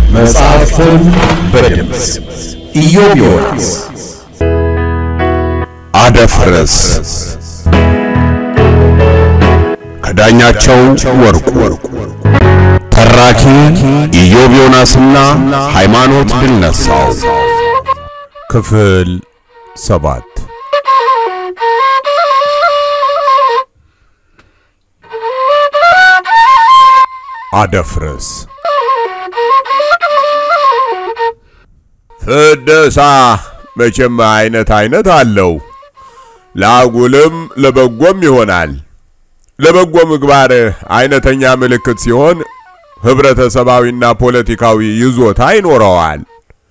መጽሐፍትን በድምፅ ኢዮብ ዮናስ አደፍርስ ከዳኛቸው ወርቁ ተራኪ ኢዮብ ዮናስና ሃይማኖት ድልነሳው ክፍል ሰባት አደፍርስ ፍደሳ መቼም አይነት አይነት አለው። ለአጉልም ለበጎም ይሆናል። ለበጎ ምግባር አይነተኛ ምልክት ሲሆን ህብረተሰባዊና ፖለቲካዊ ይዞታ ይኖረዋል።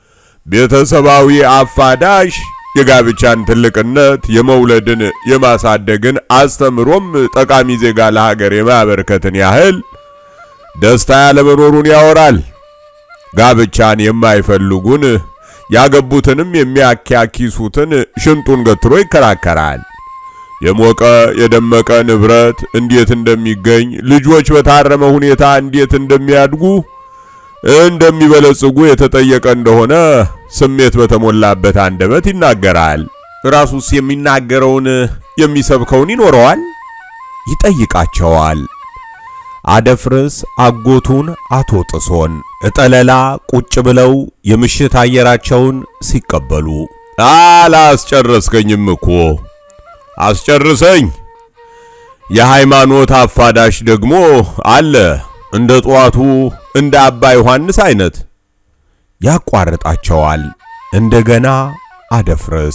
ቤተሰባዊ አፋዳሽ የጋብቻን ትልቅነት፣ የመውለድን፣ የማሳደግን አስተምሮም ጠቃሚ ዜጋ ለሀገር የማበርከትን ያህል ደስታ ያለመኖሩን ያወራል። ጋብቻን የማይፈልጉን ያገቡትንም የሚያኪያኪሱትን ሽንጡን ገትሮ ይከራከራል። የሞቀ የደመቀ ንብረት እንዴት እንደሚገኝ፣ ልጆች በታረመ ሁኔታ እንዴት እንደሚያድጉ እንደሚበለጽጉ የተጠየቀ እንደሆነ ስሜት በተሞላበት አንደበት ይናገራል። ራሱስ የሚናገረውን የሚሰብከውን ይኖረዋል፣ ይጠይቃቸዋል። አደፍርስ አጎቱን አቶ ጥሶን እጠለላ ቁጭ ብለው የምሽት አየራቸውን ሲቀበሉ አላስጨረስከኝም እኮ አስጨርሰኝ። የሃይማኖት አፋዳሽ ደግሞ አለ እንደ ጠዋቱ እንደ አባ ዮሐንስ አይነት ያቋርጣቸዋል። እንደገና አደፍርስ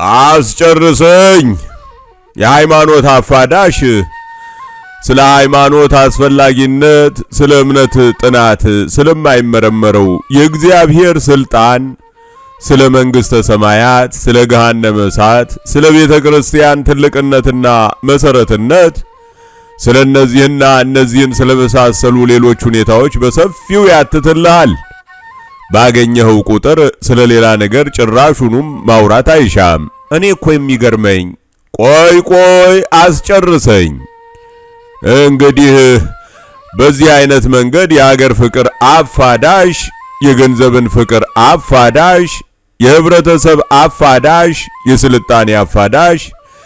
አስጨርሰኝ። የሃይማኖት አፋዳሽ ስለ ሃይማኖት አስፈላጊነት፣ ስለ እምነት ጥናት ስለማይመረመረው የእግዚአብሔር ስልጣን፣ ስለ መንግሥተ ሰማያት፣ ስለ ገሃነመ እሳት፣ ስለ ቤተ ክርስቲያን ትልቅነትና መሰረትነት፣ ስለ እነዚህና እነዚህን ስለመሳሰሉ ሌሎች ሁኔታዎች በሰፊው ያትትልሃል። ባገኘኸው ቁጥር ስለ ሌላ ነገር ጭራሹንም ማውራት አይሻም። እኔ እኮ የሚገርመኝ ቆይ ቆይ አስጨርሰኝ። እንግዲህ በዚህ አይነት መንገድ የሀገር ፍቅር አፋዳሽ፣ የገንዘብን ፍቅር አፋዳሽ፣ የህብረተሰብ አፋዳሽ፣ የስልጣኔ አፋዳሽ፣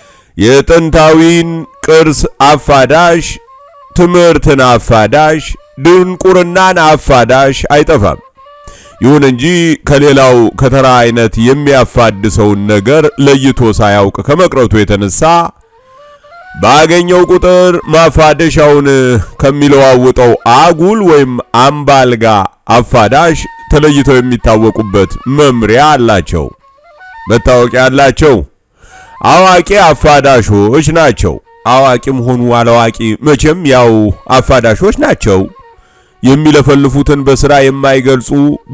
የጥንታዊን ቅርስ አፋዳሽ፣ ትምህርትን አፋዳሽ፣ ድንቁርናን አፋዳሽ አይጠፋም። ይሁን እንጂ ከሌላው ከተራ አይነት የሚያፋድሰውን ነገር ለይቶ ሳያውቅ ከመቅረቱ የተነሳ ባገኘው ቁጥር ማፋደሻውን ከሚለዋውጠው አጉል ወይም አምባልጋ አፋዳሽ ተለይተው የሚታወቁበት መምሪያ አላቸው፣ መታወቂያ አላቸው። አዋቂ አፋዳሾች ናቸው። አዋቂም ሆኑ አላዋቂ መቼም ያው አፋዳሾች ናቸው። የሚለፈልፉትን በስራ የማይገልጹ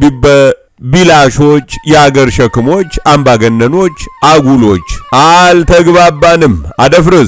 ቢላሾች፣ የአገር ሸክሞች፣ አምባገነኖች፣ አጉሎች። አልተግባባንም። አደፍርስ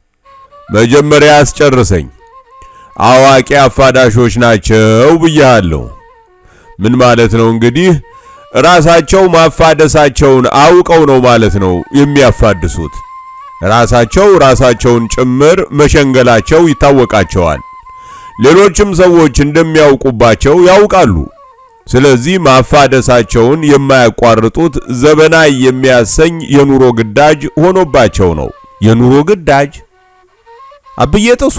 መጀመሪያ አስጨርሰኝ። አዋቂ አፋዳሾች ናቸው ብያለሁ። ምን ማለት ነው እንግዲህ? ራሳቸው ማፋደሳቸውን አውቀው ነው ማለት ነው የሚያፋድሱት። ራሳቸው ራሳቸውን ጭምር መሸንገላቸው ይታወቃቸዋል። ሌሎችም ሰዎች እንደሚያውቁባቸው ያውቃሉ። ስለዚህ ማፋደሳቸውን የማያቋርጡት ዘበናይ የሚያሰኝ የኑሮ ግዳጅ ሆኖባቸው ነው። የኑሮ ግዳጅ አብዬ ጥሶ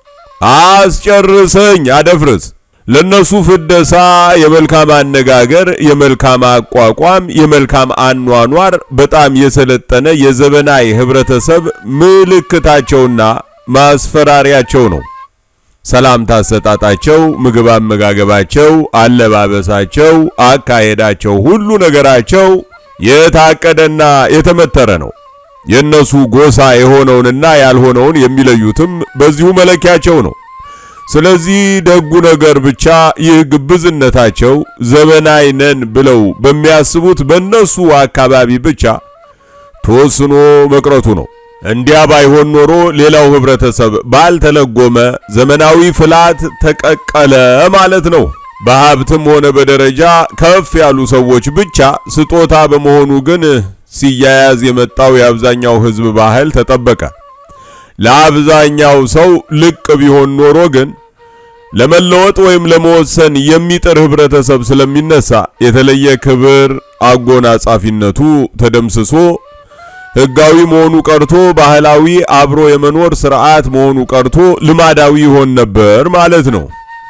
አስጨርሰኝ። አደፍርስ ለነሱ ፍደሳ የመልካም አነጋገር፣ የመልካም አቋቋም፣ የመልካም አኗኗር በጣም የሰለጠነ የዘበናይ ህብረተሰብ ምልክታቸውና ማስፈራሪያቸው ነው። ሰላምታ አሰጣጣቸው፣ ምግብ አመጋገባቸው፣ አለባበሳቸው፣ አካሄዳቸው፣ ሁሉ ነገራቸው የታቀደና የተመተረ ነው። የነሱ ጎሳ የሆነውንና ያልሆነውን የሚለዩትም በዚሁ መለኪያቸው ነው። ስለዚህ ደጉ ነገር ብቻ ይህ ግብዝነታቸው ዘመናዊ ነን ብለው በሚያስቡት በነሱ አካባቢ ብቻ ተወስኖ መቅረቱ ነው። እንዲያ ባይሆን ኖሮ ሌላው ህብረተሰብ ባልተለጎመ ዘመናዊ ፍላት ተቀቀለ ማለት ነው። በሀብትም ሆነ በደረጃ ከፍ ያሉ ሰዎች ብቻ ስጦታ በመሆኑ ግን ሲያያዝ የመጣው የአብዛኛው ህዝብ ባህል ተጠበቀ። ለአብዛኛው ሰው ልቅ ቢሆን ኖሮ ግን ለመለወጥ ወይም ለመወሰን የሚጥር ህብረተሰብ ስለሚነሳ የተለየ ክብር አጎናጻፊነቱ ተደምስሶ ህጋዊ መሆኑ ቀርቶ ባህላዊ አብሮ የመኖር ስርዓት መሆኑ ቀርቶ ልማዳዊ ይሆን ነበር ማለት ነው።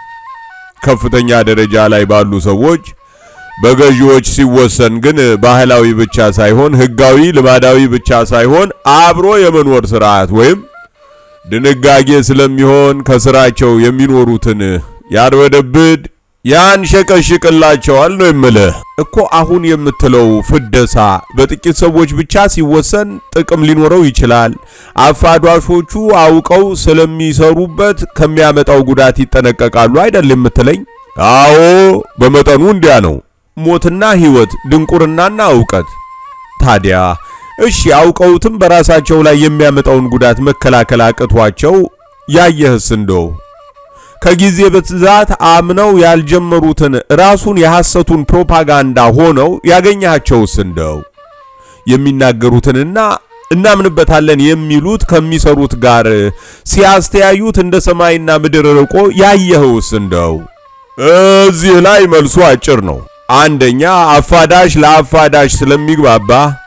ከፍተኛ ደረጃ ላይ ባሉ ሰዎች በገዢዎች ሲወሰን ግን ባህላዊ ብቻ ሳይሆን ህጋዊ ልማዳዊ ብቻ ሳይሆን አብሮ የመኖር ስርዓት ወይም ድንጋጌ ስለሚሆን ከስራቸው የሚኖሩትን ያርበደብድ ያንሸቀሽቅላቸዋል ነው የምልህ እኮ። አሁን የምትለው ፍደሳ በጥቂት ሰዎች ብቻ ሲወሰን ጥቅም ሊኖረው ይችላል። አፋዷሾቹ አውቀው ስለሚሰሩበት ከሚያመጣው ጉዳት ይጠነቀቃሉ አይደል የምትለኝ? አዎ በመጠኑ እንዲያ ነው። ሞትና ህይወት፣ ድንቁርናና እውቀት። ታዲያ እሺ አውቀውትም በራሳቸው ላይ የሚያመጣውን ጉዳት መከላከል አቅቷቸው ያየህስ እንደው ከጊዜ ብዛት አምነው ያልጀመሩትን ራሱን የሐሰቱን ፕሮፓጋንዳ ሆነው ያገኛቸውስ እንደው የሚናገሩትንና እናምንበታለን የሚሉት ከሚሰሩት ጋር ሲያስተያዩት እንደ ሰማይና ምድር ርቆ ያየኸውስ እንደው እዚህ ላይ መልሱ አጭር ነው። አንደኛ አፋዳሽ ለአፋዳሽ ስለሚግባባ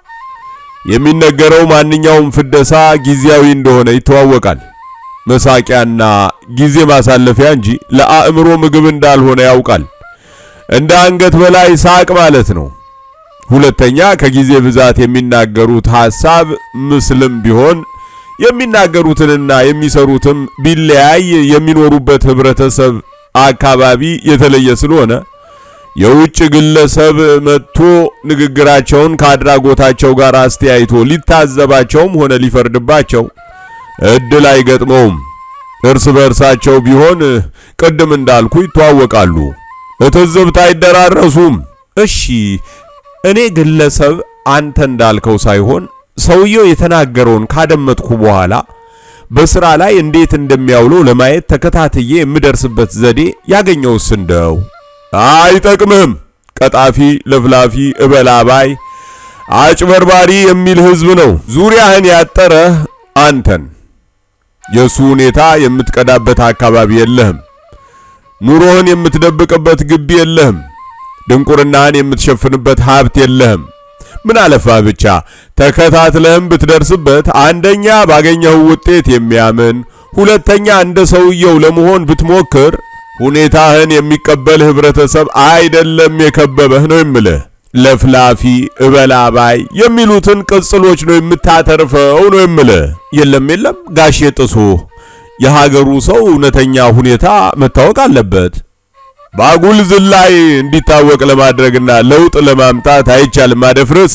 የሚነገረው ማንኛውም ፍደሳ ጊዜያዊ እንደሆነ ይተዋወቃል። መሳቂያና ጊዜ ማሳለፊያ እንጂ ለአእምሮ ምግብ እንዳልሆነ ያውቃል። እንደ አንገት በላይ ሳቅ ማለት ነው። ሁለተኛ ከጊዜ ብዛት የሚናገሩት ሐሳብ ምስልም ቢሆን የሚናገሩትንና የሚሰሩትም ቢለያይ የሚኖሩበት ህብረተሰብ አካባቢ የተለየ ስለሆነ የውጭ ግለሰብ መጥቶ ንግግራቸውን ከአድራጎታቸው ጋር አስተያይቶ ሊታዘባቸውም ሆነ ሊፈርድባቸው እድል አይገጥመውም። እርስ በእርሳቸው ቢሆን ቅድም እንዳልኩ ይተዋወቃሉ፣ እትዝብት አይደራረሱም። እሺ እኔ ግለሰብ አንተ እንዳልከው ሳይሆን ሰውየው የተናገረውን ካደመጥኩ በኋላ በስራ ላይ እንዴት እንደሚያውለው ለማየት ተከታትዬ የምደርስበት ዘዴ ያገኘውስ እንደው አይጠቅምህም። ቀጣፊ፣ ለፍላፊ፣ እበላባይ፣ አጭበርባሪ የሚል ህዝብ ነው ዙሪያህን ያጠረህ አንተን የሱ ሁኔታ የምትቀዳበት አካባቢ የለህም። ኑሮህን የምትደብቅበት ግቢ የለህም። ድንቁርናህን የምትሸፍንበት ሀብት የለህም። ምን አለፋ ብቻ ተከታትለህም ብትደርስበት አንደኛ ባገኘው ውጤት የሚያምን ሁለተኛ እንደ ሰውየው ለመሆን ብትሞክር ሁኔታህን የሚቀበል ህብረተሰብ አይደለም የከበበህ ነው የምልህ። ለፍላፊ እበላባይ የሚሉትን ቅጽሎች ነው የምታተርፈው ነው የምልህ። የለም የለም ጋሼ ጥሶ የሀገሩ ሰው እውነተኛ ሁኔታ መታወቅ አለበት። ባጉል ዝላይ እንዲታወቅ ለማድረግና ለውጥ ለማምጣት አይቻልም ማደፍረስ።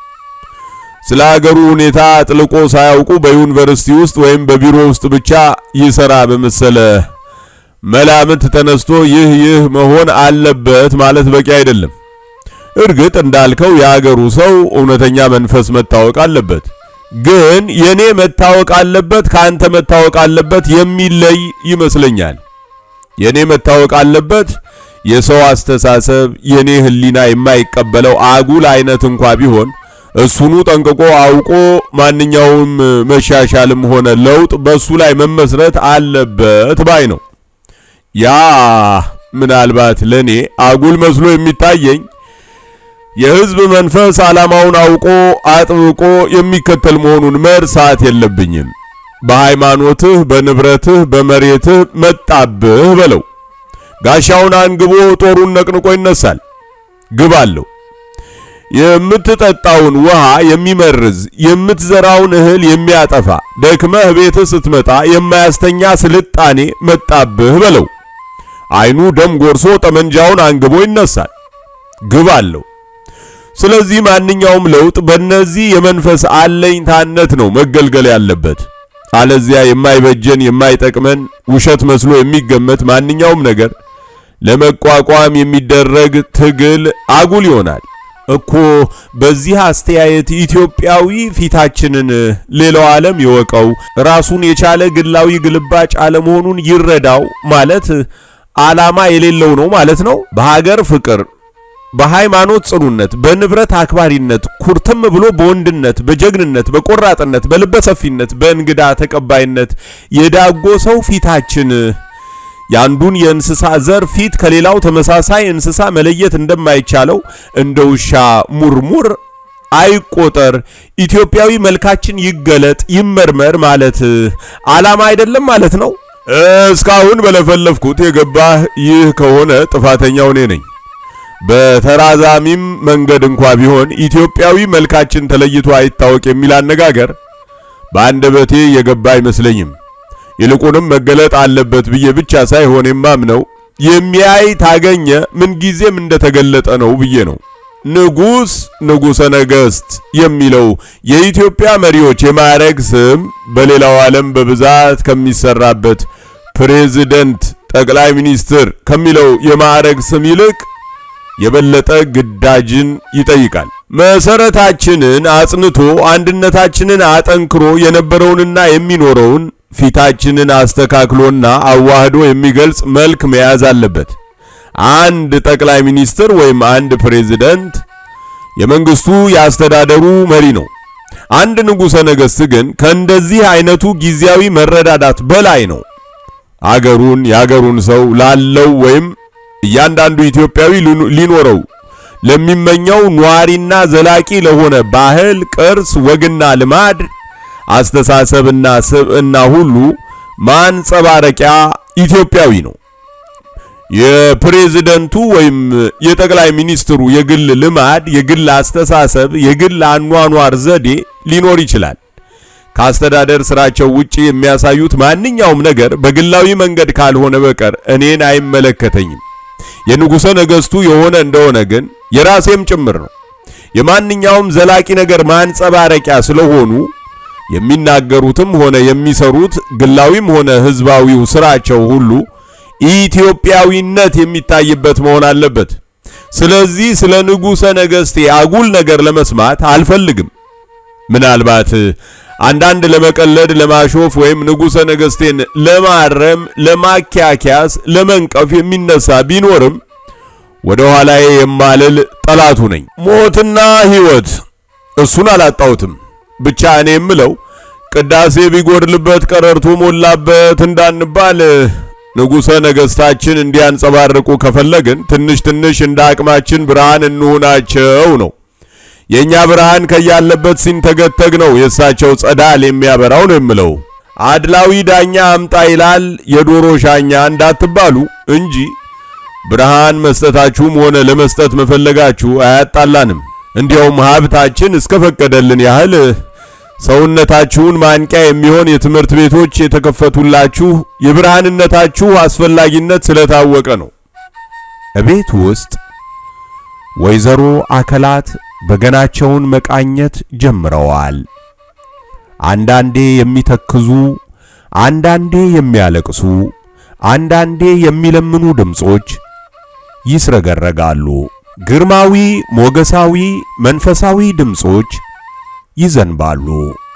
ስለ ሀገሩ ሁኔታ ጥልቆ ሳያውቁ በዩኒቨርሲቲ ውስጥ ወይም በቢሮ ውስጥ ብቻ ይሰራ በመሰለ መላምት ተነስቶ ይህ ይህ መሆን አለበት ማለት በቂ አይደለም። እርግጥ እንዳልከው የሀገሩ ሰው እውነተኛ መንፈስ መታወቅ አለበት። ግን የኔ መታወቅ አለበት ከአንተ መታወቅ አለበት የሚለይ ይመስለኛል። የኔ መታወቅ አለበት የሰው አስተሳሰብ የኔ ሕሊና የማይቀበለው አጉል አይነት እንኳ ቢሆን እሱኑ ጠንቅቆ አውቆ ማንኛውም መሻሻልም ሆነ ለውጥ በሱ ላይ መመስረት አለበት ባይ ነው። ያ ምናልባት ለኔ አጉል መስሎ የሚታየኝ የህዝብ መንፈስ ዓላማውን አውቆ አጥብቆ የሚከተል መሆኑን መርሳት የለብኝም። በሃይማኖትህ፣ በንብረትህ፣ በመሬትህ መጣብህ በለው። ጋሻውን አንግቦ ጦሩን ነቅንቆ ይነሳል። ግብ አለው። የምትጠጣውን ውሃ የሚመርዝ የምትዘራውን እህል የሚያጠፋ ደክመህ ቤትህ ስትመጣ የማያስተኛ ስልጣኔ መጣብህ በለው። አይኑ ደም ጎርሶ ጠመንጃውን አንግቦ ይነሳል። ግብ አለው። ስለዚህ ማንኛውም ለውጥ በእነዚህ የመንፈስ አለኝታነት ነው መገልገል ያለበት። አለዚያ የማይበጀን የማይጠቅመን ውሸት መስሎ የሚገመት ማንኛውም ነገር ለመቋቋም የሚደረግ ትግል አጉል ይሆናል እኮ። በዚህ አስተያየት ኢትዮጵያዊ ፊታችንን ሌላው ዓለም ይወቀው፣ ራሱን የቻለ ግላዊ ግልባጭ አለመሆኑን ይረዳው ማለት ዓላማ የሌለው ነው ማለት ነው። በሀገር ፍቅር በሃይማኖት ጽኑነት፣ በንብረት አክባሪነት ኩርትም ብሎ በወንድነት፣ በጀግንነት፣ በቆራጥነት፣ በልበ ሰፊነት፣ በእንግዳ ተቀባይነት የዳጎ ሰው ፊታችን የአንዱን የእንስሳ ዘር ፊት ከሌላው ተመሳሳይ እንስሳ መለየት እንደማይቻለው እንደ ውሻ ሙርሙር አይቆጠር፣ ኢትዮጵያዊ መልካችን ይገለጥ፣ ይመርመር ማለት ዓላማ አይደለም ማለት ነው። እስካሁን በለፈለፍኩት የገባህ ይህ ከሆነ ጥፋተኛው እኔ ነኝ። በተራዛሚም መንገድ እንኳ ቢሆን ኢትዮጵያዊ መልካችን ተለይቶ አይታወቅ የሚል አነጋገር በአንደበቴ የገባ አይመስለኝም። ይልቁንም መገለጥ አለበት ብዬ ብቻ ሳይሆን የማምነው የሚያይ ታገኘ ምንጊዜም እንደተገለጠ ነው ብዬ ነው። ንጉስ፣ ንጉሠ ነገሥት የሚለው የኢትዮጵያ መሪዎች የማዕረግ ስም በሌላው ዓለም በብዛት ከሚሰራበት ፕሬዝደንት፣ ጠቅላይ ሚኒስትር ከሚለው የማዕረግ ስም ይልቅ የበለጠ ግዳጅን ይጠይቃል። መሰረታችንን አጽንቶ አንድነታችንን አጠንክሮ የነበረውንና የሚኖረውን ፊታችንን አስተካክሎና አዋህዶ የሚገልጽ መልክ መያዝ አለበት። አንድ ጠቅላይ ሚኒስትር ወይም አንድ ፕሬዝደንት የመንግስቱ የአስተዳደሩ መሪ ነው። አንድ ንጉሠ ነገሥት ግን ከእንደዚህ አይነቱ ጊዜያዊ መረዳዳት በላይ ነው። አገሩን የአገሩን ሰው ላለው ወይም እያንዳንዱ ኢትዮጵያዊ ሊኖረው ለሚመኘው ኗሪና ዘላቂ ለሆነ ባህል፣ ቅርስ፣ ወግና ልማድ፣ አስተሳሰብና ስብዕና ሁሉ ማንጸባረቂያ ኢትዮጵያዊ ነው። የፕሬዝደንቱ ወይም የጠቅላይ ሚኒስትሩ የግል ልማድ፣ የግል አስተሳሰብ፣ የግል አኗኗር ዘዴ ሊኖር ይችላል። ከአስተዳደር ስራቸው ውጪ የሚያሳዩት ማንኛውም ነገር በግላዊ መንገድ ካልሆነ በቀር እኔን አይመለከተኝም። የንጉሠ ነገሥቱ የሆነ እንደሆነ ግን የራሴም ጭምር ነው። የማንኛውም ዘላቂ ነገር ማንጸባረቂያ ስለሆኑ የሚናገሩትም ሆነ የሚሰሩት ግላዊም ሆነ ሕዝባዊው ስራቸው ሁሉ ኢትዮጵያዊነት የሚታይበት መሆን አለበት። ስለዚህ ስለ ንጉሠ ነገሥቴ አጉል ነገር ለመስማት አልፈልግም። ምናልባት አንዳንድ ለመቀለድ፣ ለማሾፍ ወይም ንጉሠ ነገሥቴን ለማረም፣ ለማኪያኪያስ፣ ለመንቀፍ የሚነሳ ቢኖርም ወደ ኋላዬ የማልል ጠላቱ ነኝ። ሞትና ሕይወት እሱን አላጣሁትም። ብቻ እኔ የምለው ቅዳሴ ቢጎድልበት ቀረርቶ ሞላበት እንዳንባል ንጉሠ ነገሥታችን እንዲያንጸባርቁ ከፈለግን ትንሽ ትንሽ እንደ አቅማችን ብርሃን እንሁናቸው ነው። የኛ ብርሃን ከያለበት ሲንተገተግ ነው የእሳቸው ጸዳል የሚያበራው ነው የምለው። አድላዊ ዳኛ አምጣ ይላል የዶሮ ሻኛ እንዳትባሉ እንጂ ብርሃን መስጠታችሁም ሆነ ለመስጠት መፈለጋችሁ አያጣላንም። እንዲያውም ሀብታችን እስከፈቀደልን ያህል ሰውነታችሁን ማንቂያ የሚሆን የትምህርት ቤቶች የተከፈቱላችሁ የብርሃንነታችሁ አስፈላጊነት ስለታወቀ ነው። እቤት ውስጥ ወይዘሮ አከላት በገናቸውን መቃኘት ጀምረዋል። አንዳንዴ የሚተክዙ፣ አንዳንዴ የሚያለቅሱ፣ አንዳንዴ የሚለምኑ ድምጾች ይስረገረጋሉ። ግርማዊ፣ ሞገሳዊ፣ መንፈሳዊ ድምጾች ይዘንባሉ።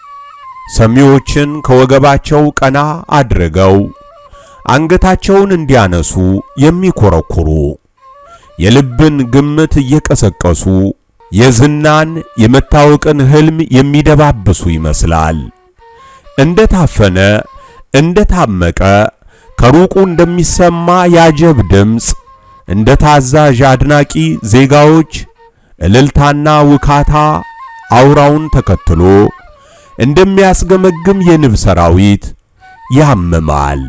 ሰሚዎችን ከወገባቸው ቀና አድርገው አንገታቸውን እንዲያነሱ የሚኮረኩሩ የልብን ግምት እየቀሰቀሱ የዝናን የመታወቅን ህልም የሚደባብሱ ይመስላል። እንደ ታፈነ እንደ ታመቀ ከሩቁ እንደሚሰማ ያጀብ ድምፅ እንደ ታዛዥ አድናቂ ዜጋዎች እልልታና ውካታ አውራውን ተከትሎ እንደሚያስገመግም የንብ ሰራዊት ያምማል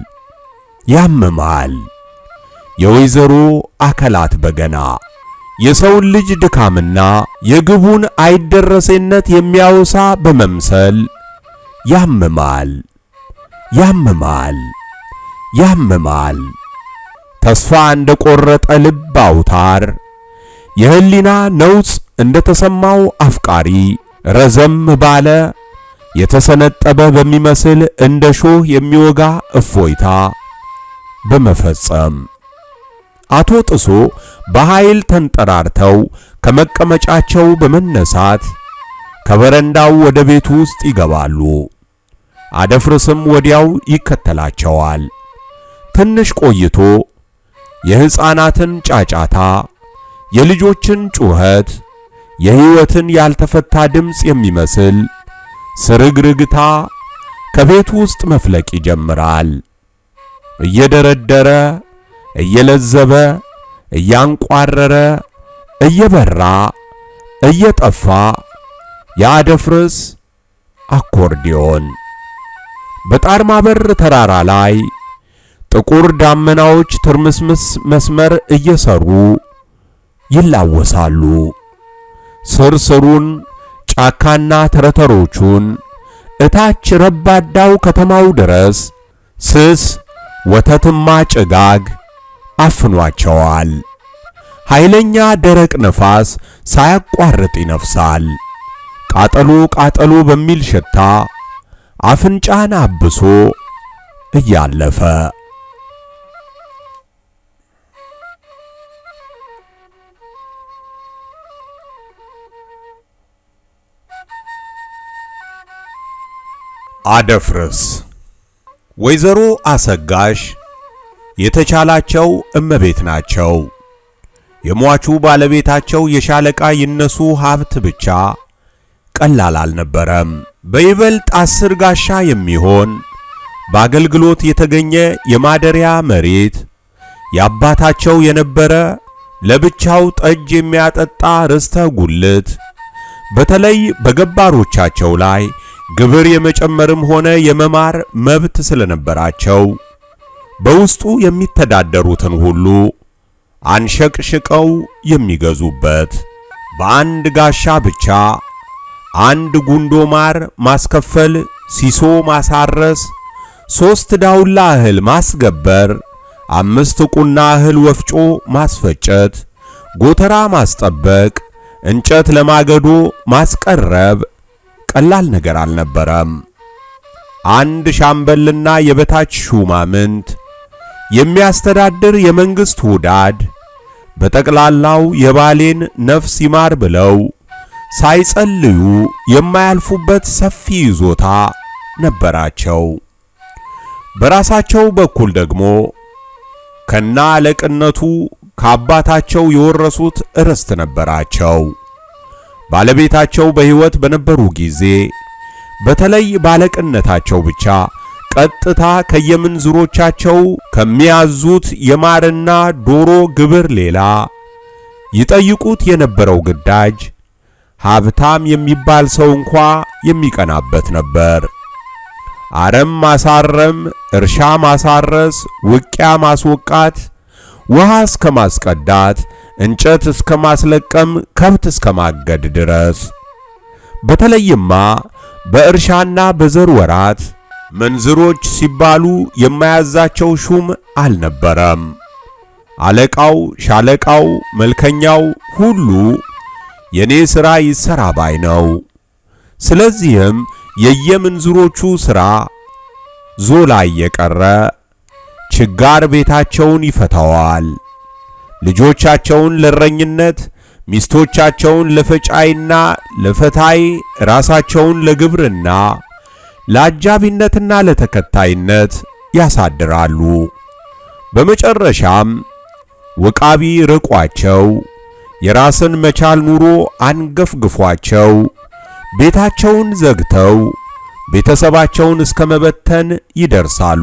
ያምማል። የወይዘሮ አከላት በገና የሰውን ልጅ ድካምና የግቡን አይደረሴነት የሚያወሳ በመምሰል ያምማል ያምማል ያምማል። ተስፋ እንደ ቆረጠ ልብ አውታር የህሊና ነውጽ እንደ ተሰማው አፍቃሪ ረዘም ባለ የተሰነጠበ በሚመስል እንደ ሾህ የሚወጋ እፎይታ በመፈጸም አቶ ጥሶ በኃይል ተንጠራርተው ከመቀመጫቸው በመነሳት ከበረንዳው ወደ ቤቱ ውስጥ ይገባሉ። አደፍርስም ወዲያው ይከተላቸዋል። ትንሽ ቆይቶ የሕፃናትን ጫጫታ፣ የልጆችን ጩኸት፣ የሕይወትን ያልተፈታ ድምፅ የሚመስል ስርግርግታ ከቤቱ ውስጥ መፍለቅ ይጀምራል። እየደረደረ እየለዘበ እያንቋረረ እየበራ እየጠፋ የአደፍርስ አኮርዲዮን በጣርማበር ተራራ ላይ ጥቁር ዳመናዎች ትርምስምስ መስመር እየሰሩ ይላወሳሉ። ስር ስሩን ጫካና ተረተሮቹን እታች ረባዳው ከተማው ድረስ ስስ ወተትማ ጭጋግ አፍኗቸዋል። ኃይለኛ ደረቅ ነፋስ ሳያቋርጥ ይነፍሳል። ቃጠሎ ቃጠሎ በሚል ሽታ አፍንጫን አብሶ እያለፈ አደፍርስ ወይዘሮ አሰጋሽ የተቻላቸው እመቤት ናቸው። የሟቹ ባለቤታቸው የሻለቃ ይነሱ ሀብት ብቻ ቀላል አልነበረም። በይበልጥ አስር ጋሻ የሚሆን በአገልግሎት የተገኘ የማደሪያ መሬት የአባታቸው የነበረ ለብቻው ጠጅ የሚያጠጣ ርስተ ጉልት በተለይ በገባሮቻቸው ላይ ግብር የመጨመርም ሆነ የመማር መብት ስለነበራቸው በውስጡ የሚተዳደሩትን ሁሉ አንሸቅሽቀው የሚገዙበት በአንድ ጋሻ ብቻ አንድ ጉንዶ ማር ማስከፈል፣ ሲሶ ማሳረስ፣ ሦስት ዳውላ እህል ማስገበር፣ አምስት ቁና እህል ወፍጮ ማስፈጨት፣ ጎተራ ማስጠበቅ፣ እንጨት ለማገዶ ማስቀረብ ቀላል ነገር አልነበረም። አንድ ሻምበልና የበታች ሹማምንት የሚያስተዳድር የመንግስት ውዳድ በጠቅላላው የባሌን ነፍስ ይማር ብለው ሳይጸልዩ የማያልፉበት ሰፊ ይዞታ ነበራቸው። በራሳቸው በኩል ደግሞ ከና አለቅነቱ ከአባታቸው የወረሱት ርስት ነበራቸው። ባለቤታቸው በሕይወት በነበሩ ጊዜ በተለይ ባለቅነታቸው ብቻ ቀጥታ ከየምንዝሮቻቸው ከሚያዙት የማርና ዶሮ ግብር ሌላ ይጠይቁት የነበረው ግዳጅ ሀብታም የሚባል ሰው እንኳ የሚቀናበት ነበር። አረም ማሳረም፣ እርሻ ማሳረስ፣ ውቂያ ማስወቃት፣ ውሃ እስከ ማስቀዳት፣ እንጨት እስከ ማስለቀም፣ ከብት እስከ ማገድ ድረስ። በተለይማ በእርሻና በዘር ወራት መንዝሮች ሲባሉ የማያዛቸው ሹም አልነበረም። አለቃው፣ ሻለቃው፣ መልከኛው ሁሉ የኔ ሥራ ይሰራ ባይ ነው። ስለዚህም የየምንዝሮቹ ሥራ ዞላ እየቀረ ችጋር ቤታቸውን ይፈታዋል። ልጆቻቸውን ለእረኝነት፣ ሚስቶቻቸውን ለፈጫይና ለፈታይ፣ ራሳቸውን ለግብርና፣ ለአጃቢነትና ለተከታይነት ያሳድራሉ። በመጨረሻም ውቃቢ ርቋቸው የራስን መቻል ኑሮ አንገፍግፏቸው ቤታቸውን ዘግተው ቤተሰባቸውን እስከ መበተን ይደርሳሉ።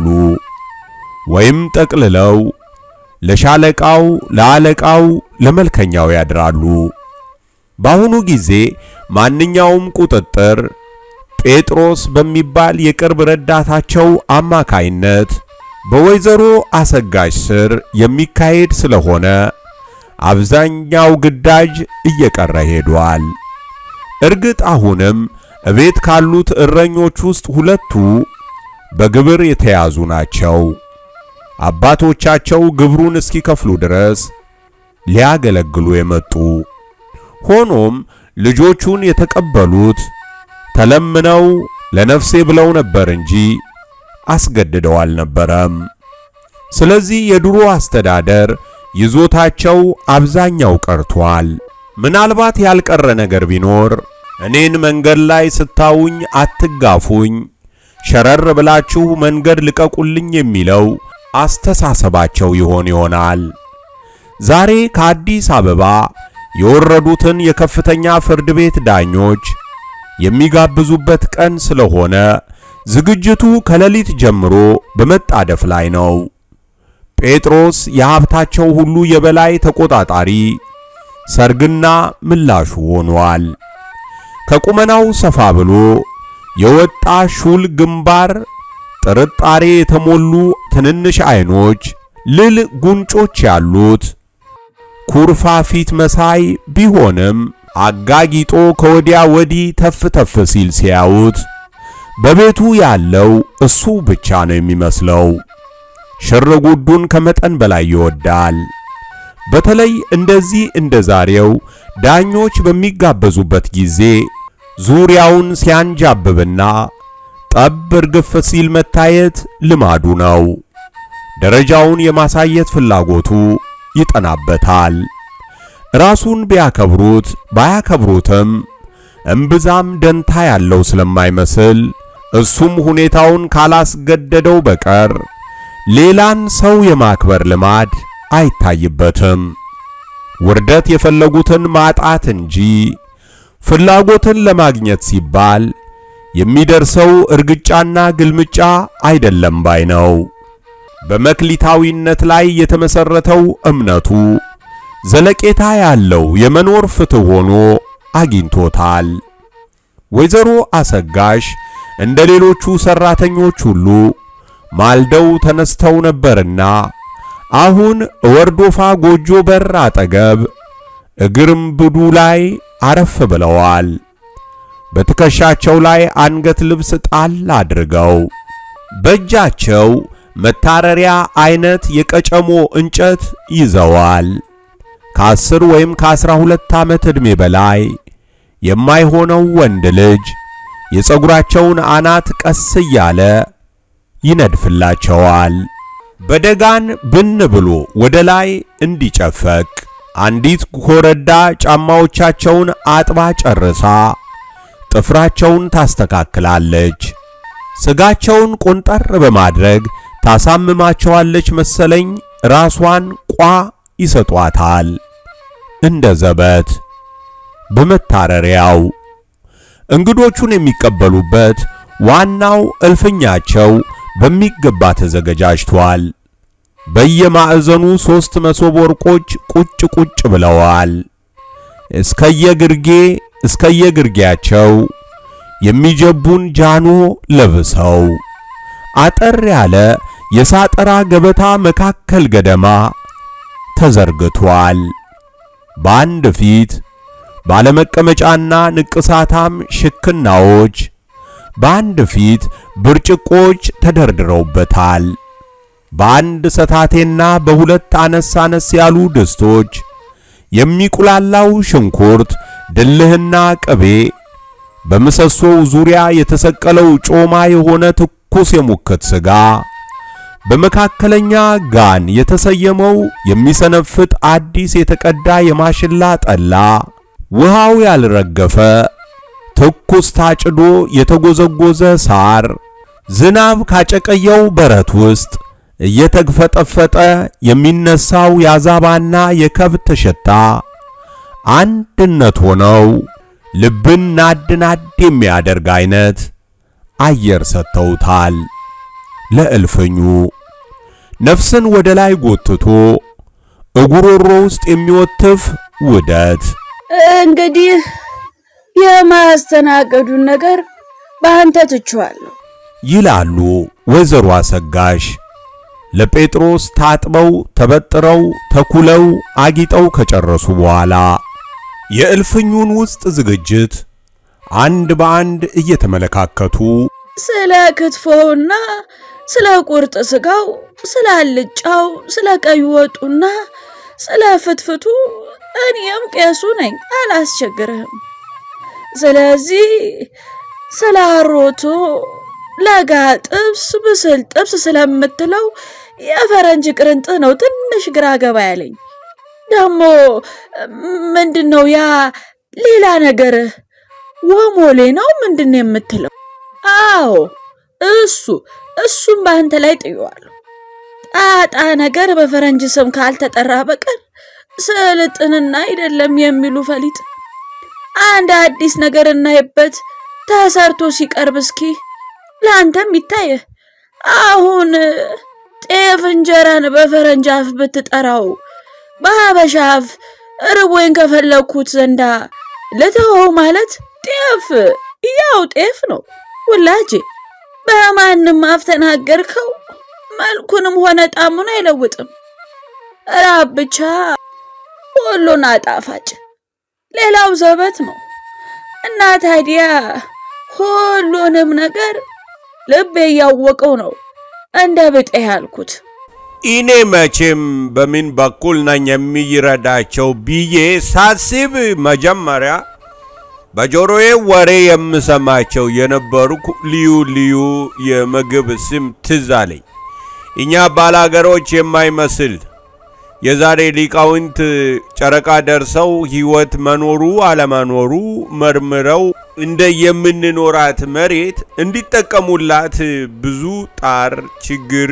ወይም ጠቅልለው ለሻለቃው፣ ለአለቃው፣ ለመልከኛው ያድራሉ። በአሁኑ ጊዜ ማንኛውም ቁጥጥር ጴጥሮስ በሚባል የቅርብ ረዳታቸው አማካይነት በወይዘሮ አሰጋጅ ስር የሚካሄድ ስለሆነ አብዛኛው ግዳጅ እየቀረ ሄዷል። እርግጥ አሁንም እቤት ካሉት እረኞች ውስጥ ሁለቱ በግብር የተያዙ ናቸው። አባቶቻቸው ግብሩን እስኪከፍሉ ድረስ ሊያገለግሉ የመጡ ሆኖም ልጆቹን የተቀበሉት ተለምነው ለነፍሴ ብለው ነበር እንጂ አስገድደው አልነበረም። ስለዚህ የድሮ አስተዳደር ይዞታቸው አብዛኛው ቀርቷል። ምናልባት ያልቀረ ነገር ቢኖር እኔን መንገድ ላይ ስታውኝ አትጋፉኝ፣ ሸረር ብላችሁ መንገድ ልቀቁልኝ የሚለው አስተሳሰባቸው ይሆን ይሆናል። ዛሬ ከአዲስ አበባ የወረዱትን የከፍተኛ ፍርድ ቤት ዳኞች የሚጋብዙበት ቀን ስለሆነ ዝግጅቱ ከሌሊት ጀምሮ በመጣደፍ ላይ ነው። ጴጥሮስ የሀብታቸው ሁሉ የበላይ ተቆጣጣሪ፣ ሰርግና ምላሹ ሆኗል። ከቁመናው ሰፋ ብሎ የወጣ ሹል ግንባር፣ ጥርጣሬ የተሞሉ ትንንሽ አይኖች፣ ልል ጉንጮች ያሉት ኩርፋ ፊት መሳይ ቢሆንም አጋጊጦ ከወዲያ ወዲህ ተፍ ተፍ ሲል ሲያዩት በቤቱ ያለው እሱ ብቻ ነው የሚመስለው። ሽርጉዱን ከመጠን በላይ ይወዳል። በተለይ እንደዚህ እንደ ዛሬው ዳኞች በሚጋበዙበት ጊዜ ዙሪያውን ሲያንጃብብና ጠብ እርግፍ ሲል መታየት ልማዱ ነው። ደረጃውን የማሳየት ፍላጎቱ ይጠናበታል። ራሱን ቢያከብሩት ባያከብሩትም እምብዛም ደንታ ያለው ስለማይመስል እሱም ሁኔታውን ካላስገደደው በቀር ሌላን ሰው የማክበር ልማድ አይታይበትም። ውርደት የፈለጉትን ማጣት እንጂ ፍላጎትን ለማግኘት ሲባል የሚደርሰው እርግጫና ግልምጫ አይደለም ባይ ነው። በመክሊታዊነት ላይ የተመሰረተው እምነቱ ዘለቄታ ያለው የመኖር ፍትህ ሆኖ አግኝቶታል። ወይዘሮ አሰጋሽ እንደ ሌሎቹ ሰራተኞች ሁሉ ማልደው ተነስተው ነበርና አሁን ወርዶፋ ጎጆ በር አጠገብ እግርምብዱ ላይ አረፍ ብለዋል። በትከሻቸው ላይ አንገት ልብስ ጣል አድርገው በእጃቸው መታረሪያ አይነት የቀጨሞ እንጨት ይዘዋል። ከአስር ወይም ከአስራ ሁለት ዓመት ዕድሜ በላይ የማይሆነው ወንድ ልጅ የፀጉራቸውን አናት ቀስ እያለ ይነድፍላቸዋል። በደጋን ብን ብሎ ወደ ላይ እንዲጨፈቅ አንዲት ኮረዳ ጫማዎቻቸውን አጥባ ጨርሳ ጥፍራቸውን ታስተካክላለች። ስጋቸውን ቆንጠር በማድረግ ታሳምማቸዋለች መሰለኝ። ራሷን ቋ ይሰጧታል እንደ ዘበት በመታረሪያው እንግዶቹን የሚቀበሉበት ዋናው እልፍኛቸው በሚገባ ተዘገጃጅቷል። በየማዕዘኑ ሦስት መሶብ ወርቆች ቁጭ ቁጭ ብለዋል። እስከየግርጌ እስከየግርጌያቸው የሚጀቡን ጃኖ ለብሰው አጠር ያለ የሳጠራ ገበታ መካከል ገደማ ተዘርግቷል። በአንድ ፊት ባለመቀመጫና ንቅሳታም ሽክናዎች በአንድ ፊት ብርጭቆች ተደርድረውበታል። በአንድ ሰታቴና በሁለት አነስ አነስ ያሉ ድስቶች የሚቁላላው ሽንኩርት፣ ድልህና ቅቤ፣ በምሰሶው ዙሪያ የተሰቀለው ጮማ የሆነ ትኩስ የሙክት ሥጋ፣ በመካከለኛ ጋን የተሰየመው የሚሰነፍጥ አዲስ የተቀዳ የማሽላ ጠላ፣ ውሃው ያልረገፈ ትኩስ ታጭዶ የተጎዘጎዘ ሳር፣ ዝናብ ካጨቀየው በረት ውስጥ እየተግፈጠፈጠ የሚነሳው የአዛባና የከብት ሽታ አንድነት ሆነው ልብን ናድ ናድ የሚያደርግ አይነት አየር ሰጥተውታል። ለእልፍኙ ነፍስን ወደ ላይ ጎትቶ እጉሮሮ ውስጥ የሚወትፍ ውደት እንግዲህ የማስተናገዱን ነገር በአንተ ትቼዋለሁ ይላሉ ወይዘሮ አሰጋሽ ለጴጥሮስ ታጥበው ተበጥረው ተኩለው አጊጠው ከጨረሱ በኋላ የእልፍኙን ውስጥ ዝግጅት አንድ በአንድ እየተመለካከቱ ስለ ክትፎውና ስለ ቁርጥ ስጋው፣ ስለ አልጫው፣ ስለ ቀይ ወጡና ስለ ፍትፍቱ እኔም ቄሱ ነኝ፣ አላስቸግርህም። ስለዚህ ስለ አሮቶ ለጋ ጥብስ፣ ብስል ጥብስ ስለምትለው የፈረንጅ ቅርንጥ ነው ትንሽ ግራ ገባ ያለኝ። ደግሞ ምንድን ነው ያ ሌላ ነገር ወሞሌ ነው ምንድን ነው የምትለው? አዎ እሱ እሱም በአንተ ላይ ጥየዋለሁ። ጣጣ ነገር በፈረንጅ ስም ካልተጠራ በቀር ስልጥንና አይደለም የሚሉ ፈሊጥ አንድ አዲስ ነገር እናይበት ተሰርቶ ሲቀርብ እስኪ ለአንተም ይታየህ። አሁን ጤፍ እንጀራን በፈረንጅ አፍ ብትጠራው በሀበሻ አፍ ርቦኝ ከፈለግኩት ዘንዳ ልተወው ማለት ጤፍ ያው ጤፍ ነው ውላጄ። በማንም አፍ ተናገርከው መልኩንም ሆነ ጣዕሙን አይለውጥም። ራብ ብቻ ሁሉን አጣፋጭ፣ ሌላው ዘበት ነው እና ታዲያ ሁሉንም ነገር ልቤ እያወቀው ነው እንደ ብጤ ያልኩት። እኔ መቼም በምን በኩል ነኝ የሚረዳቸው ብዬ ሳስብ መጀመሪያ በጆሮዬ ወሬ የምሰማቸው የነበሩት ልዩ ልዩ የምግብ ስም ትዝ አለኝ። እኛ ባላገሮች የማይመስል የዛሬ ሊቃውንት ጨረቃ ደርሰው ሕይወት መኖሩ አለመኖሩ መርምረው እንደ የምንኖራት መሬት እንዲጠቀሙላት ብዙ ጣር ችግር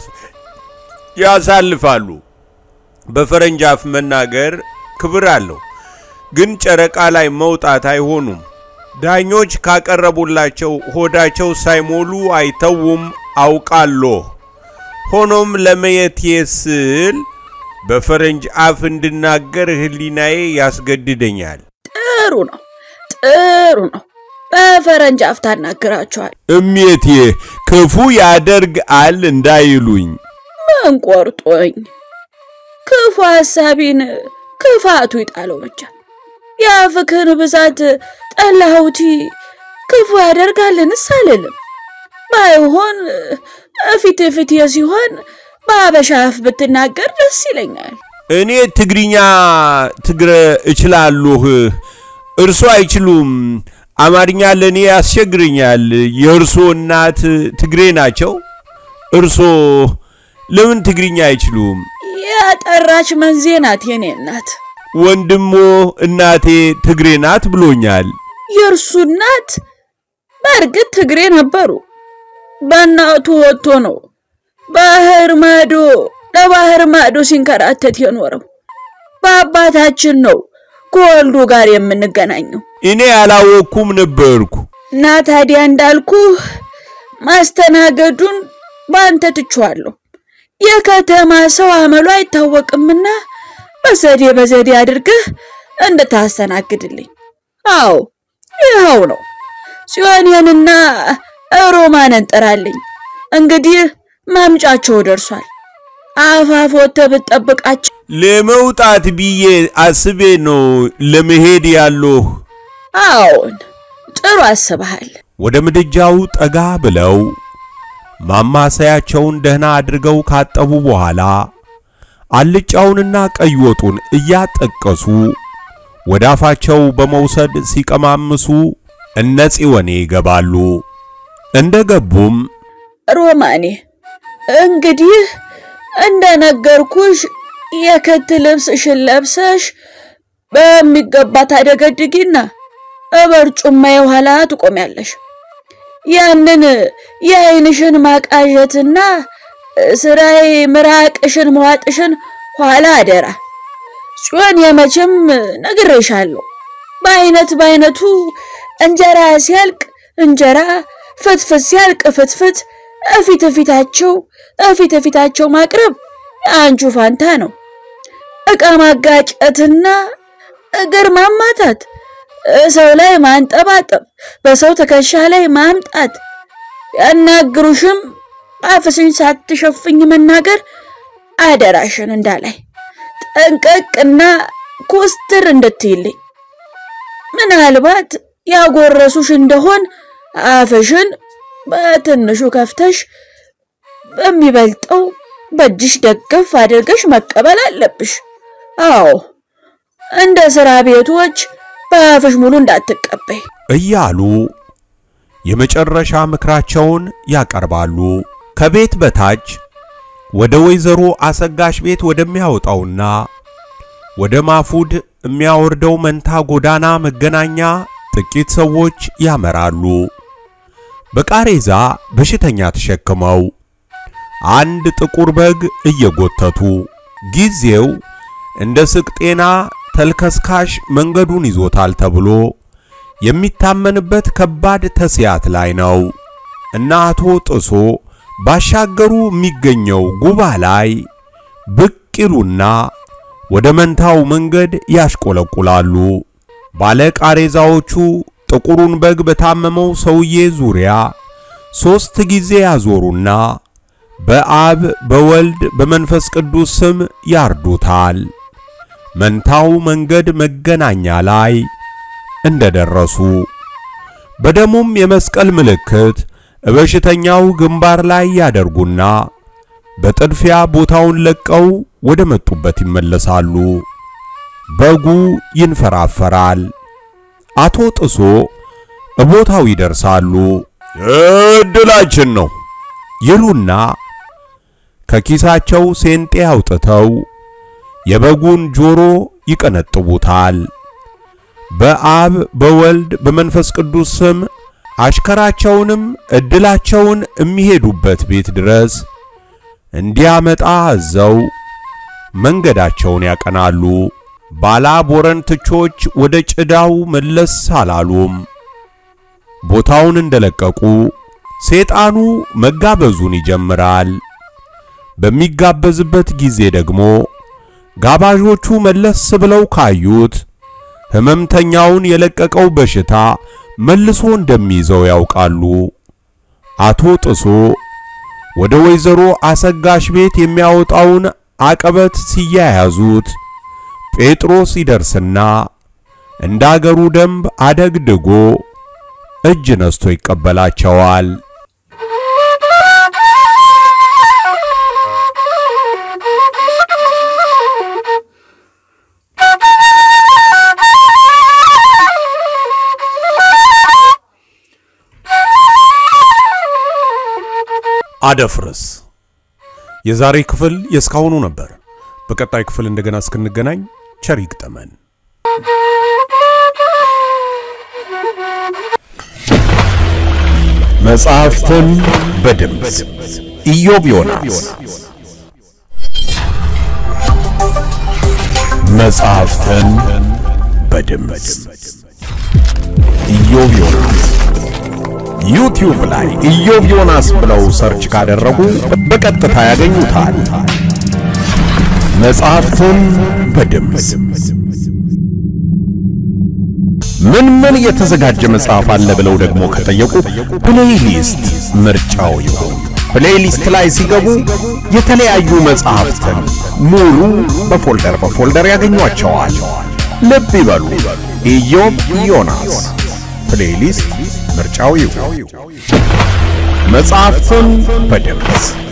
ያሳልፋሉ። በፈረንጅ አፍ መናገር ክብር አለው፣ ግን ጨረቃ ላይ መውጣት አይሆኑም። ዳኞች ካቀረቡላቸው ሆዳቸው ሳይሞሉ አይተውም አውቃለሁ። ሆኖም ለመየቴ ስል በፈረንጅ አፍ እንድናገር ሕሊናዬ ያስገድደኛል። ጥሩ ነው፣ ጥሩ ነው። በፈረንጅ አፍ ታናግራቸዋል። እሜቴ ክፉ ያደርጋል እንዳይሉኝ ምን ቆርጦኝ፣ ክፉ ሐሳቢን ክፋቱ ይጣለው ብቻ። የአፍክን ብዛት ጠላሁቲ ክፉ ያደርጋልንስ አልልም። ባይሆን እፊት ፊት ሲሆን በአበሻ አፍ ብትናገር ደስ ይለኛል። እኔ ትግርኛ ትግረ እችላለሁ፣ እርሶ አይችሉም። አማርኛ ለእኔ ያስቸግረኛል። የእርሶ እናት ትግሬ ናቸው። እርሶ ለምን ትግርኛ አይችሉም? ያጠራች መንዜ ናት የኔ እናት። ወንድሞ እናቴ ትግሬ ናት ብሎኛል። የእርሱ እናት በእርግጥ ትግሬ ነበሩ። በእናቱ ወጥቶ ነው ባህር ማዶ ለባህር ማዶ ሲንከራተት የኖረው። በአባታችን ነው ከወልዱ ጋር የምንገናኘው እኔ ያላወቅኩም ነበርኩ። እና ታዲያ እንዳልኩ ማስተናገዱን በአንተ ትቼዋለሁ። የከተማ ሰው አመሉ አይታወቅምና በዘዴ በዘዴ አድርገህ እንድታስተናግድልኝ። አዎ ይኸው ነው። ጽዮንንና ሮማንን ጥራልኝ። እንግዲህ ማምጫቸው ደርሷል። አፋፍ ወጥተህ ብትጠብቃቸው። ለመውጣት ብዬ አስቤ ነው ለመሄድ ያለሁ። አዎን ጥሩ አስበሃል። ወደ ምድጃው ጠጋ ብለው ማማሰያቸውን ደህና አድርገው ካጠቡ በኋላ አልጫውንና ቀይ ወጡን እያጠቀሱ ወደ አፋቸው በመውሰድ ሲቀማምሱ እነ ጽዮኔ ይገባሉ። እንደ ገቡም ሮማኔ እንግዲህ እንደነገርኩሽ የክት ልብስሽን ለብሰሽ በሚገባ ታደገድጊና በርጩማ የኋላ ትቆሚያለሽ። ያንን የዓይንሽን ማቃዠትና ስራይ ምራቅሽን መዋጥሽን ኋላ አደራ። ጽዮን የመቼም ነግሬሻለሁ። በአይነት በአይነቱ እንጀራ ሲያልቅ እንጀራ፣ ፍትፍት ሲያልቅ ፍትፍት እፊት እፊታቸው እፊት እፊታቸው ማቅረብ የአንቹ ፋንታ ነው። ዕቃ ማጋጨትና እግር ማማታት፣ ሰው ላይ ማንጠባጠብ፣ በሰው ትከሻ ላይ ማምጣት፣ ያናግሩሽም አፍሽን ሳትሸፍኝ መናገር አደራሽን እንዳላይ ጠንቀቅና ኮስትር እንድትይልኝ። ምናልባት ያጎረሱሽ እንደሆን አፍሽን በትንሹ ከፍተሽ በሚበልጠው በእጅሽ ደገፍ አድርገሽ መቀበል አለብሽ። አዎ እንደ ስራ ቤቶች በአፍሽ ሙሉ እንዳትቀበይ እያሉ የመጨረሻ ምክራቸውን ያቀርባሉ። ከቤት በታች ወደ ወይዘሮ አሰጋሽ ቤት ወደሚያወጣውና ወደ ማፉድ የሚያወርደው መንታ ጎዳና መገናኛ ጥቂት ሰዎች ያመራሉ። በቃሬዛ በሽተኛ ተሸክመው አንድ ጥቁር በግ እየጎተቱ ጊዜው እንደ ስቅጤና ተልከስካሽ መንገዱን ይዞታል ተብሎ የሚታመንበት ከባድ ተስያት ላይ ነው እና አቶ ጥሶ ባሻገሩ የሚገኘው ጉባ ላይ ብቅ ይሉና ወደ መንታው መንገድ ያሽቆለቁላሉ። ባለ ቃሬዛዎቹ ጥቁሩን በግ በታመመው ሰውዬ ዙሪያ ሦስት ጊዜ ያዞሩና በአብ በወልድ በመንፈስ ቅዱስ ስም ያርዱታል። መንታው መንገድ መገናኛ ላይ እንደደረሱ በደሙም የመስቀል ምልክት በበሽተኛው ግንባር ላይ ያደርጉና በጥድፊያ ቦታውን ለቀው ወደ መጡበት ይመለሳሉ። በጉ ይንፈራፈራል። አቶ ጥሶ እቦታው ይደርሳሉ። እድላችን ነው ይሉና ከኪሳቸው ሴንጤ አውጥተው የበጉን ጆሮ ይቀነጥቡታል። በአብ በወልድ በመንፈስ ቅዱስ ስም አሽከራቸውንም እድላቸውን የሚሄዱበት ቤት ድረስ እንዲያመጣ አዘው መንገዳቸውን ያቀናሉ። ባላ ቦረንትቾች ወደ ጭዳው መለስ አላሉም። ቦታውን እንደለቀቁ ሰይጣኑ መጋበዙን ይጀምራል። በሚጋበዝበት ጊዜ ደግሞ ጋባዦቹ መለስ ብለው ካዩት ሕመምተኛውን የለቀቀው በሽታ መልሶ እንደሚይዘው ያውቃሉ። አቶ ጥሶ ወደ ወይዘሮ አሰጋሽ ቤት የሚያወጣውን አቀበት ሲያያዙት ጴጥሮስ ይደርስና እንደ አገሩ ደንብ አደግድጎ እጅ ነስቶ ይቀበላቸዋል። አደፍርስ የዛሬ ክፍል የእስካሁኑ ነበር። በቀጣይ ክፍል እንደገና እስክንገናኝ ቸር ይግጠመን። መጽሐፍትን በድምፅ ኢዮብ ዮናስ መጽሐፍትን በድምፅ ኢዮብ ዮናስ ዩቲዩብ ላይ ኢዮብ ዮናስ ብለው ሰርች ካደረጉ በቀጥታ ያገኙታል። መጽሐፍትን በድምፅ ምን ምን የተዘጋጀ መጽሐፍ አለ ብለው ደግሞ ከጠየቁ ፕሌይሊስት ምርጫው ይሁን። ፕሌይሊስት ላይ ሲገቡ የተለያዩ መጽሐፍትን ሙሉ በፎልደር በፎልደር ያገኟቸዋል። ልብ ይበሉ፣ ኢዮብ ዮናስ ፕሌይሊስት ምርጫው ይሁን። መጽሐፍትን በድምፅ